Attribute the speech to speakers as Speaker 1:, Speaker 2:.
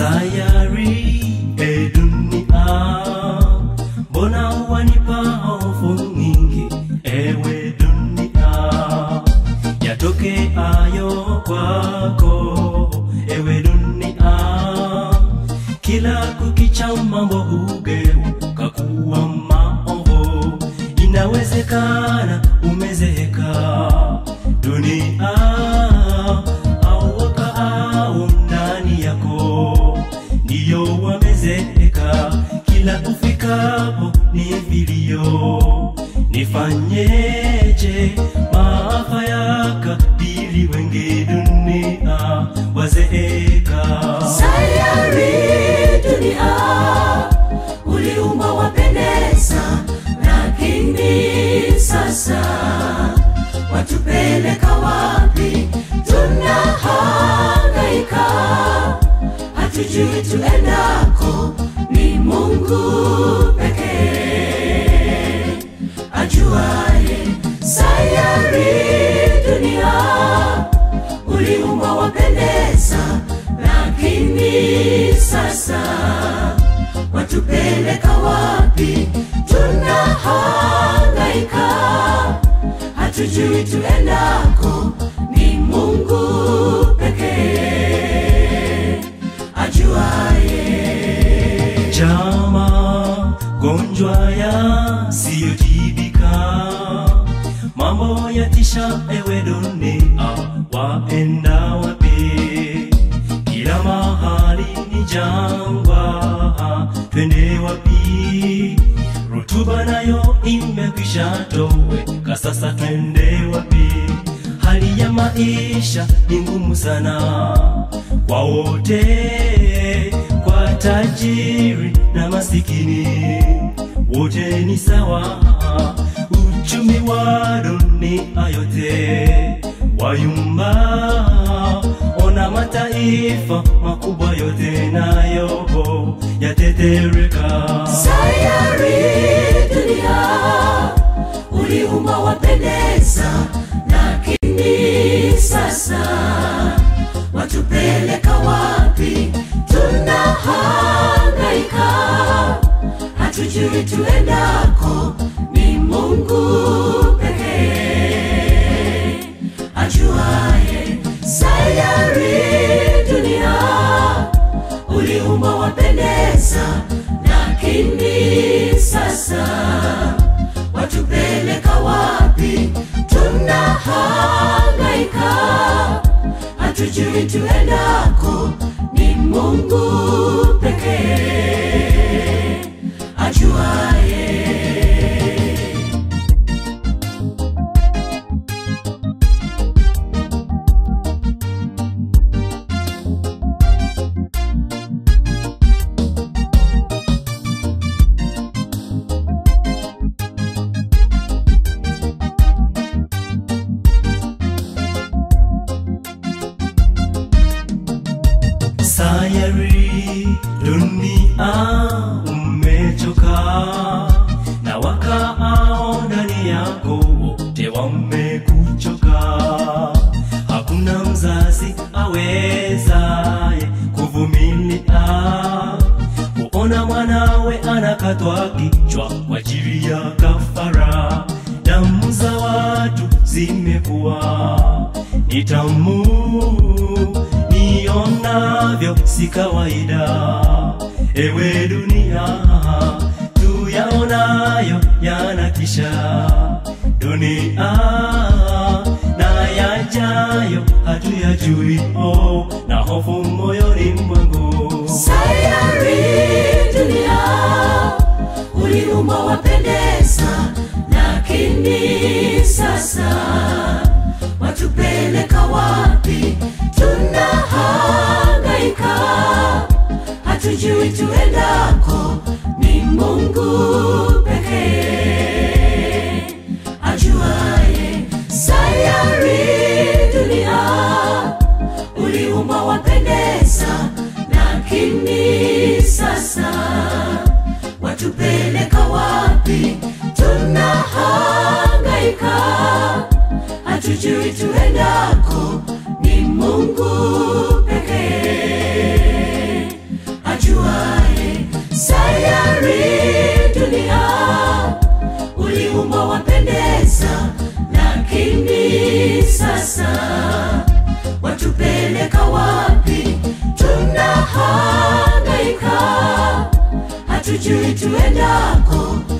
Speaker 1: sayari e dunia mbona wanipa hofu nyingi ewe dunia yatokeayo kwako ewe dunia kila kukicha mambo hugeuka kuwa maovu inawezekana umezeeka dunia au wakaao ndani yako ndiyo wamezeeka kila ufikapo ni vilio nifanyeje maafa yakabili wengi dunia wazeeka
Speaker 2: sayari dunia uliumba wapendeza lakini sasa watupeleka wapi tunahangaika hatujui tuendako ni mungu pekee ajuaye sayari dunia uliumba wapendeza lakini sasa watupeleka wapi tunahangaika hatujui tuendako ni mungu pekee ajuaye
Speaker 1: Chama gonjwa yasiyotibika, mambo yatisha, ewe dunia, waenda wapi? Kila mahali ni jangwa, twende wapi? Rutuba nayo imekwisha toweka, sasa twende wapi? Hali ya maisha ni ngumu sana kwa wote, kwa tajiri na masikini, wote ni sawa. Uchumi wa dunia yote wayumba, ona mataifa makubwa yote nayo yatetereka.
Speaker 2: sayari dunia uliumba wapendeza lakini sasa watupeleka wapi tunahangaika hatujui tuendako ni mungu pekee ajuaye sayari dunia uliumba wapendeza lakini sasa watupeleka wapi tunahangaika hatujui tuendako ni mungu pekee ajuaye
Speaker 1: sayari dunia umechoka na wakaao ndani yako wote wamekuchoka hakuna mzazi awezaye kuvumilia kuona mwanawe anakatwa kichwa kwa ajili ya kafara damu za watu zimekuwa ni tamu nionavyo si kawaida ewe dunia tuyaonayo yanatisha dunia na yajayo hatuyajui oh, na hofu moyoni mwangu
Speaker 2: sayari dunia uliumba wapendeza lakini sasa watupeleka wapi tunahangaika hatujui tuendako ni mungu pekee ajuaye sayari dunia uliumba wapendeza lakini sasa watupeleka wapi tunahangaika hatujui tuendako ni mungu pekee hatujui tuendako